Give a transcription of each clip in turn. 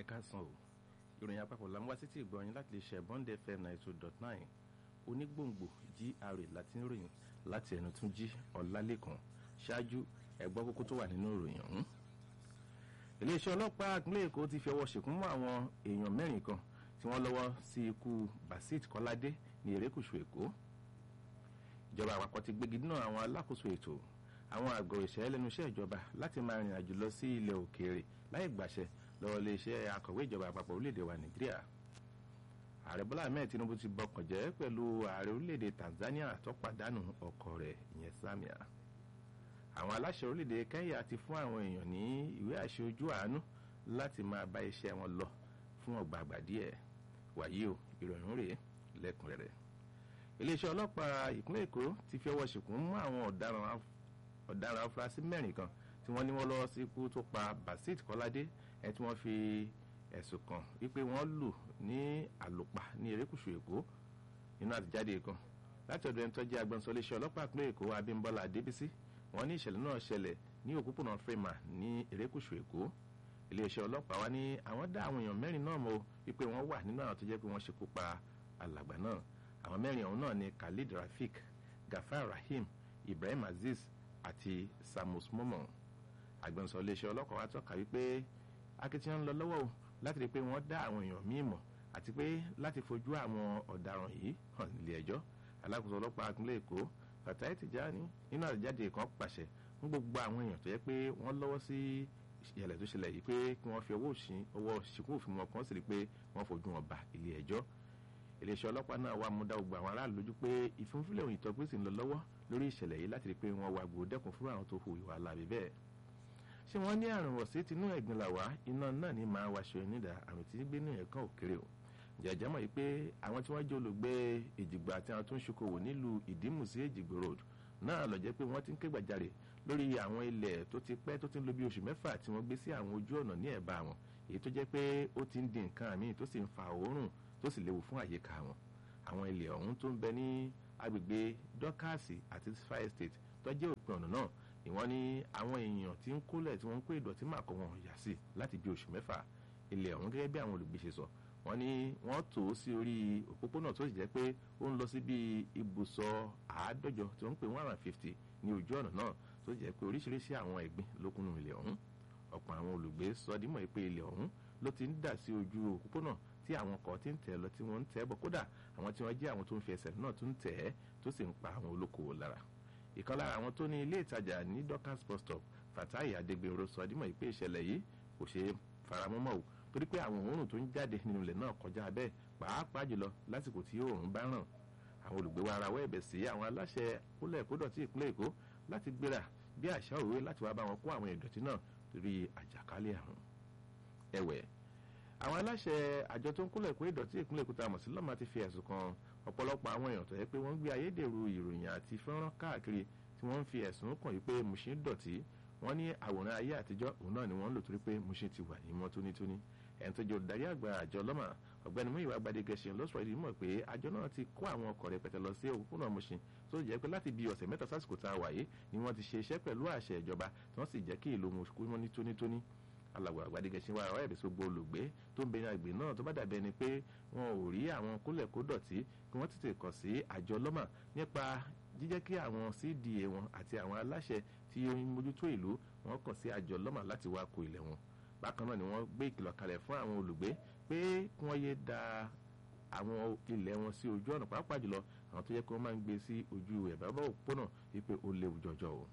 káàsán o ìròyìn àpapọ̀ là ń wá sétí ìgbọ̀nyìn láti lè ṣe bond fm ninety two dot nine onígbòǹgbò gra láti ń ròyìn láti ẹnu tún jí ọ̀làlẹ́kan ṣáájú ẹ̀gbọ́n kókó tó wà nínú ìròyìn ọ̀hún. iléeṣẹ́ ọlọ́pàá ìpínlẹ̀ èkó ti fi ọwọ́ ṣìkún mọ́ àwọn èèyàn mẹ́rin kan tí wọ́n lọ́wọ́ sí ikú basit kọ́ládé ní erékùṣù èkó. ìjọba àpapọ̀ ti gbégi dínà àwọn alákòóso ètò àwọn àgọ́ ìṣẹ́ lẹ́nu iṣẹ́ ìjọba láti máa rìnrìn àjò lọ sí ilẹ̀ òkèèrè láì gbàṣẹ lọ́wọ́ iléeṣẹ́ akọ̀wé ìjọba àpapọ̀ orílẹ̀-èdè wa nàìjíríà ààrẹ bọ́lá ahmed tinubu ti bọkàn jẹ́ pẹ̀lú ààrẹ orílẹ̀-èdè tanzania tó pàdánù ọkọ rẹ̀ ìyẹn samia àwọn aláṣẹ orílẹ̀-èdè kenya ti fún àwọn èèyàn ní ìwé àṣẹ ojú àánú láti máa bá iṣẹ́ wọn lọ fún ọgbà àgbà díẹ̀ wàyí o ìròyìn rèé lẹ́kùnrẹ́rẹ́ iléeṣẹ́ ọlọ́pàá ìpínlẹ̀ èkó ti fi ọwọ́ ṣìkún mú àwọn ọ̀daràn afurasí mẹ́rin kan tí wọ́n ní wọ́n lọ́wọ́ sí ikú tó pa basit kọ́ládé ẹ̀ tí wọ́n fi ẹ̀sùn kan wípé wọ́n lù ní àlùpà ní erékùṣù èkó nínú àtijáde kan láti ọ̀dọ̀ ẹni tó jẹ́ agbẹnusọ iléeṣẹ́ ọlọ́pàá ìpínlẹ̀ èkó abímbọ́lá adébísí wọ́n ní ìṣẹ̀lẹ̀ náà ṣẹlẹ̀ ní òpópónà frema ní erékùṣù èkó iléeṣẹ́ ọlọ́pàá wa ní àwọn dá àwọn èèyàn mẹ́rin náà mọ̀ wípé wọ́n wà nínú àwọn tó jẹ́ pé wọ́n ṣekú pa alàgbà náà àwọn mẹ́rin ọ̀hún náà ni khalid rafik gafar rahim ibrahim aziz àti samus momo agbẹnusọ iléeṣẹ́ ọlọ́pàá wa tọ́ka wípé akitiyan ń lọ lọ́wọ́ o láti rí i pé wọ́n dá àwọn èèyàn míì mọ̀ àti pé láti fojú àwọn ọ̀daràn yìí hàn nílé ẹjọ́ alákòóso ọlọ́pàá ìpínlẹ̀ èkó fatai tijani nínú àjáde kan pàṣẹ fún gbogbo àwọn èèyàn tó yẹ pé wọ́n lọ́wọ́ sí ìyẹlẹ̀ tó ṣẹlẹ̀ yìí pé kí wọ́n fi ọwọ́ ọwọ́ ṣìkú òfin wọn kan sì rí i pé wọ́n fojú wọn bá ilé ẹjọ́ iléeṣẹ́ ọlọ́pàá náà wà mú dá gbogbo àwọn aráàlú lójú pé ìfúnfúnlẹ̀ òyìn tó gbèsè ń lọ lọ́wọ́ lórí ìṣẹ̀lẹ̀ yìí láti rí i pé wọ́n wá gbòó dẹ́kun fún àwọn tó hu ìwà láàbí bẹ́ẹ̀ ṣé wọ́n ní àrùn wọ̀sí tinú ẹ̀gbin làwá iná náà ní máa wáṣọ onídà àrùn tí gbé ní ẹ̀kan òkèrè o jẹ̀jẹ̀ mọ̀ yìí pé àwọn tí wọ́n jẹ́ olùgbé èjìgbò àti àwọn tó ń ṣokòwò nílùú ìdímù sí èjìgbò road náà lọ jẹ́ pé wọ́n ti ń ké gbàjarè lórí àwọn ilẹ̀ tó ti pẹ́ tó ti ń lo bí oṣù mẹ́fà tí wọ́n gbé sí àwọn ojú ọ̀nà ní ẹ̀bá wọn èyí tó jẹ́ pé ó ti ń di nǹkan àmì tó sì ń fa òórùn tó sì léwu fún àyíká wọn àwọn ilẹ̀ ọ̀hún tó ń bẹ ní agbègbè dọ́kàsì àti fire state tó jẹ́ òpin ọ̀nà náà ìwọ́n ní àwọn èèyàn tí ń kólẹ̀ tí wọ́n ń kó ìdọ̀tí màkọ́ wọn yà sí láti bí oṣù mẹ́fà ilẹ̀ ọ̀hún gẹ́gẹ́ bí àwọn olùgbé ṣe sọ wọ́n ní wọ́n tò ó sí orí òpópónà tó sì jẹ́ pé ó ń lọ sí bí ibùsọ̀ àádọ́jọ tó ń pè one hundred fifty ní ojú ọ̀nà náà tó jẹ́ pé oríṣiríṣi àwọn ẹ̀gbin ló kúnnú ilẹ̀ ọ̀hún ọ̀pọ̀ àwọn olùgbé sọ dímọ̀ pé ilẹ̀ ọ̀hún ló ti ń dà sí ojú òpópónà tí àwọn kan ti ń tẹ̀ lọ tí wọ́n ń tẹ̀ bọ̀ kódà àwọn tí wọ́n jẹ́ àwọn tó ń fi ẹsẹ̀ náà tún tẹ̀ ẹ́ tó sì ń pa àwọn olókoòwò lára ìkan lára àwọn tó ní ilé ìtajà ní dorcas bus stop fatai adegbero sọ dímọ̀ pé ìṣẹ̀lẹ̀ yìí kò ṣe faramọ́mọ́ o torí pé àwọn òórùn tó ń jáde nínú ilẹ̀ náà kọjá bẹ́ẹ̀ pàápàá jùlọ lásìkò tí òórùn bá ràn àwọn olùgbé wa ara wọ́ ẹ̀bẹ̀ sí àwọn aláṣẹ kólẹ̀ kódọ̀tí ìpínlẹ̀ èkó láti gbéra bí àṣà òwe láti wá bá wọn kó àwọn ìdọ̀tí náà torí àjàkálẹ̀ àrùn ẹ̀wẹ̀ àwọn aláṣẹ àjọ tó ń kólẹ̀ kó ìdọ̀tí ìpínlẹ̀ èkó tá a mọ̀ sí lọ́mà ti fi ẹ̀sùn kan ọ̀pọ̀lọpọ̀ àwọn èèyàn tó yẹ pé wọ́n ń gbé ayédèrú ìròyìn àti fọ́nrán káàkiri tí wọ́n ń fi ẹ̀sùn kàn yí pé Mushin dọ̀tí wọ́n ní àwòrán ayé àtijọ́ òun náà ni wọ́n ń lò torí pé Mushin ti wà ní mọ́ tónítóní ẹni tó jẹ́ olùdarí àgbà àjọ lọ́mà ọ̀gbẹ́ni Múyìwá Gbadegẹṣin ló sọ ìdí mọ̀ pé àjọ náà ti kó àwọn ọkọ̀ rẹpẹtẹ lọ sí òpópónà Mushin tó jẹ́ pé láti bí ọ̀sẹ̀ mẹ́ta sásìkò tá a wà yìí ni wọ́n ti ṣe iṣẹ́ pẹ̀lú àṣẹ ìjọba tí wọ́n sì jẹ́ kí ìlú Mushin mọ́ ní tónítóní alàgbà àgbàdégẹṣin wa ọ̀rọ̀ ẹ̀bí sógbó olùgbé tó ń bẹ̀rẹ̀ àgbè náà tó bá dàbí ẹni pé wọn ò rí àwọn kólẹ̀ kó dọ̀tí kí wọ́n tètè kàn sí àjọ lọ́mà nípa jíjẹ́ kí àwọn cda wọn àti àwọn aláṣẹ tí ó ń mójútó ìlú wọn kàn sí àjọ lọ́mà láti wá kó ilẹ̀ wọn bákan náà ni wọ́n gbé ìkìlọ̀ kalẹ̀ fún àwọn olùgbé pé kí wọ́n yé da àwọn ilẹ̀ wọn sí ojú ọ̀nà pàápàá jùlọ àwọn tó yẹ kí wọ́n máa ń gbé sí ojú ẹ̀bá òpópónà wípé ó léwu jọjọ o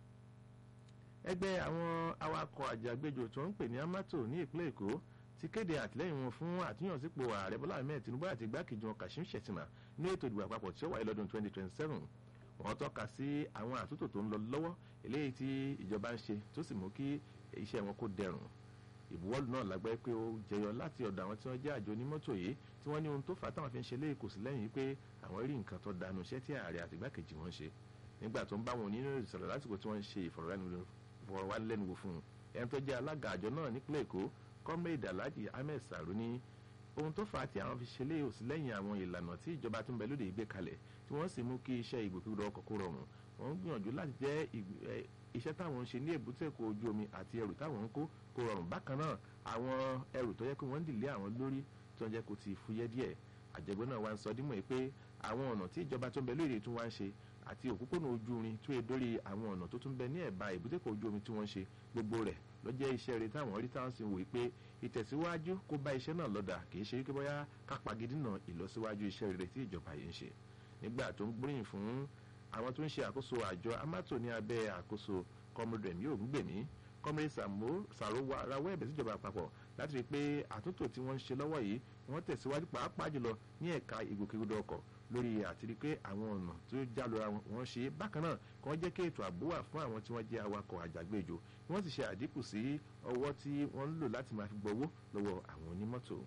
ẹgbẹ́ àwọn awakọ̀ àjàgbéjò tó ń pè ní amato ní ìpínlẹ̀ èkó ti kéde àtìlẹ́yìn wọn fún àtúnyànsípò ààrẹ bọ́lá ahmed tinubu àti igbákejì wọn kashim shettima ní ètò ìdìbò àpapọ̀ tí ó wáyé lọ́dún 2027 wọ́n tọ́ka sí àwọn àtúntò tó ń lọ lọ́wọ́ eléyìí tí ìjọba ń ṣe tó sì mú kí iṣẹ́ wọn kó dẹrùn ìbuwọ́lù náà lágbẹ́ pé ó jẹyọ láti ọ̀dọ̀ àwọn tí wọ́n jẹ́ àjọ onímọ́tò yìí tí wọ́n ní ohun tó fà á táwọn fi ń ṣe léyìí kò sí lẹ́yìn pé àwọn rí nǹkan tó dànù iṣẹ́ tí ààrẹ àti igbákejì wọn ṣe nígbà tó ń bá wọn oníròyìn sọ̀rọ̀ lásìkò tí wọ́n ń ṣe ìfọ̀rọ̀wánilẹ́nuwò fọwọ́wánilẹ́nuwò fún un ẹni tó jẹ́ alága àjọ náà nípínlẹ̀ èkó comrade alhaji ahmed saru ní ohun tó fà á tí àwọn fi ṣe lé òsì lẹ́yìn àwọn ìlànà tí ìjọba tó ń bẹ lóde ìgbé kalẹ̀ tí wọ́n sì mú kí iṣẹ́ ìgbòkúrò ọkọ̀ kó rọrùn wọ́n ń gbìyànjú láti jẹ́ iṣẹ́ táwọn ń ṣe ní èbúté èkó ojú omi àti ẹrù táwọn ń kó kó rọrùn bákan náà àwọn ẹrù tó yẹ kó wọ́n ń dìlé àwọn lórí tó ń jẹ́ kó ti fúyẹ́ díẹ̀ àjẹgbẹ́ náà wá ń sọ dímọ̀ pé àwọn ọ̀nà tí ìjọba tó ń bẹ lórí tí wọ́n ń ṣe àti òpópónà ojú irin tó yẹ dórí àwọn ọ̀nà tó tún bẹ ní ẹ̀bá ìbútẹ́kọ̀ ojú omi tí wọ́n ń ṣe gbogbo rẹ̀ ló jẹ́ iṣẹ́ rẹ̀ táwọn rí táwọn sì ń wò pé ìtẹ̀síwájú kó bá iṣẹ́ náà lọ́dà kì í ṣe wípé bóyá kápá gidi náà ìlọsíwájú iṣẹ́ rere tí ìjọba yìí ń ṣe nígbà tó ń gbóríyìn fún àwọn tó ń ṣe àkóso àjọ amato ní abẹ́ àkóso kọmọdé mi ò ń gbèmí kọmọdé sàrò rawọ́ ẹ̀bẹ̀ síjọba àpapọ̀ láti rí i pé àtúntò tí wọ́n ń ṣe lọ́wọ́ yìí wọ́n tẹ̀síwájú pàápàá jùlọ ní ẹ̀ka ìgbòkègbodò ọkọ̀ lórí àti rí i pé àwọn ọ̀nà tó já lora wọn ṣe bákan náà kí wọ́n jẹ́ kí ètò ààbò wà fún àwọn tí wọ́n jẹ́ awakọ̀ àjàgbéjò kí wọ́n sì ṣe àdínkù sí ọwọ́ tí wọ́n ń lò láti máa fi gbowó lọ́wọ́ àwọn onímọ́tò.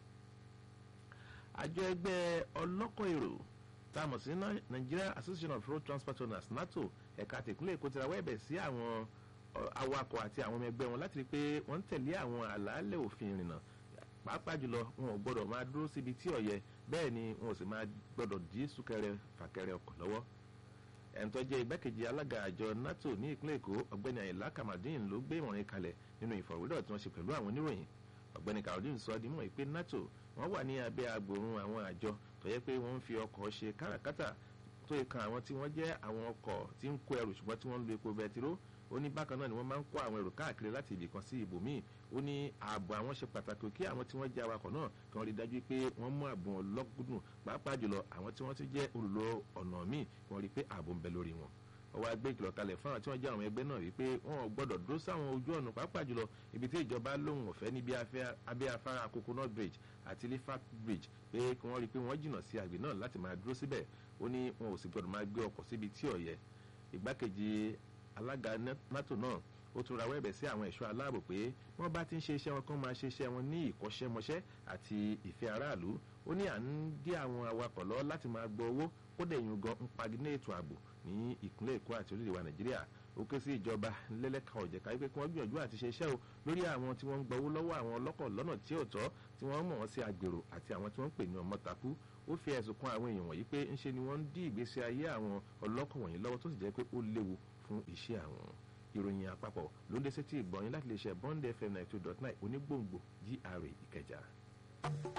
àjọ ẹgbẹ́ ọlọ́kọ̀ èrò tá a mọ̀ sí Nigeria Association of Road Transport Owners NATO ẹ̀ka tìpínlẹ̀ Èkó ti rawọ́ ẹ̀bẹ̀ sí àwọn awakọ̀ àti àwọn ọmọ ẹgbẹ́ wọn láti rí i pé wọ́n ń tẹ̀lé àwọn àlàálẹ̀ òfin ìrìnnà pàápàá jùlọ wọn ò gbọdọ̀ máa dúró síbi tí ó yẹ bẹ́ẹ̀ ni wọn ò sì máa gbọdọ̀ dí súnkẹrẹ fàkẹrẹ ọkọ̀ lọ́wọ́ ẹni tó jẹ́ igbákejì alága àjọ NATO ní ìpínlẹ̀ Èkó ọ̀gbẹ́ni Àyìnlá Kamadin ló gbé ìmọ̀ràn kalẹ̀ nínú ìfọ̀rọ̀wérọ̀ tí wọ́n ṣe pẹ̀lú àwọn oníròyìn ọ̀gbẹ́ni Kamadin sọ di mọ̀ pé NATO wọ́n wà ní abẹ́ agbòrun àwọn àjọ tó yẹ pé wọ́n ń fi ọkọ̀ ṣe káràkátà tó yẹ kan àwọn tí wọ́n jẹ́ àwọn ọkọ̀ tí ń kó ẹrù ṣùgbọ́n tí wọ́n ń lo epo bẹtiró ó ní bákan náà ni wọ́n máa ń kó àwọn èrò káàkiri láti ibì kan sí ibòmíì ó ní ààbò àwọn ṣe pàtàkì kí àwọn tí wọ́n jẹ́ awakọ̀ náà kí wọ́n rí dájú pé wọ́n mú ààbò wọn lọ́gùdùn pàápàá jùlọ àwọn tí wọ́n ti jẹ́ olùlọ ọ̀nà míì kí wọ́n rí pé ààbò ń bẹ lórí wọn ó wá gbé ìkìlọ̀ kalẹ̀ fún àwọn tí wọ́n jẹ́ àwọn ẹgbẹ́ náà wípé wọn ò gbọ́dọ̀ dúró sáwọn ojú ọ̀nà pàápàá jùlọ ibi tí ìjọba lóhùn ọ̀fẹ́ níbi abẹ́ afárá coconut bridge àti lifat bridge pé kí wọ́n rí i pé wọ́n jìnnà sí àgbè náà láti máa dúró síbẹ̀ ó ní wọn ò sì gbọ́dọ̀ máa gbé ọkọ̀ síbi tí ò yẹ ìgbákejì alága nato náà ó tún rawọ́ ẹ̀bẹ̀ sí àwọn ẹ̀ṣọ́ aláàbò pé wọ́n bá ti ń ṣe iṣẹ́ wọn kán máa ṣe iṣẹ́ wọn ní ìkọ́ṣẹ́mọṣẹ́ àti ìfẹ́ aráàlú ó ní à ń dí àwọn awakọ̀ lọ láti máa gbọ́ owó ó dẹ̀ yún gan ń paginé ètò ààbò ní ìpínlẹ̀ èkó àti orílẹ̀-èdè wa nàìjíríà ó ké sí ìjọba lẹ́lẹ́ka ọ̀jẹ̀ká wípé kí wọ́n gbìyànjú àti ṣe iṣẹ́ o lórí àwọn tí wọ́n ń gbowó lọ́wọ́ àwọn ọlọ́kọ̀ lọ́nà tí ò tọ́ tí wọ́n mọ̀ wọ́n sí agbèrò àti àwọn tí wọ́n ń pè ní ọmọtakú ó fi ẹ̀sùn kan àwọn èèyàn wọ̀nyí pé ńṣe ni wọ́n ń dí ìgbésí ayé àwọn ọlọ́kọ̀ wọ̀nyí lọ́wọ́ tó sì jẹ́ pé ó léwu fún iṣẹ́ àwọn ìròyìn àpapọ̀ ló ń dé sétí ìgbọ̀nyìn láti lè ṣe bond fm ninety two dot nine onígbòǹgbò GRA ìkẹjà.